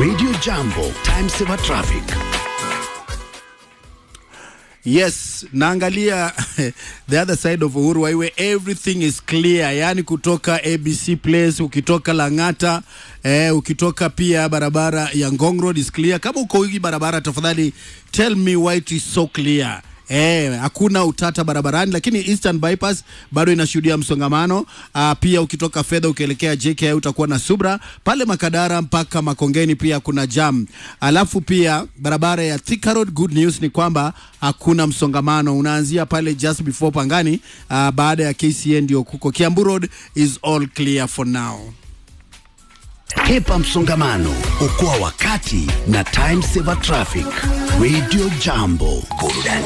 Radio Jambo, time saver traffic. Yes, naangalia the other side of Uhuru Highway, everything is clear. Yani kutoka ABC Place, ukitoka Lang'ata, eh, ukitoka pia barabara ya Ngong Road is clear. Kama uko hii barabara, tafadhali tell me why it is so clear. Eh, hakuna utata barabarani, lakini Eastern Bypass bado inashuhudia msongamano. Ah, pia ukitoka fedha ukielekea JKI utakuwa na subra pale Makadara mpaka Makongeni, pia kuna jam. Alafu pia barabara ya Thika Road, good news ni kwamba hakuna msongamano, unaanzia pale just before Pangani. Ah, baada ya KCN ndio kuko Kiambu Road is all clear for now. Hepa msongamano, okoa wakati na time saver traffic. Radio Jambo, burudani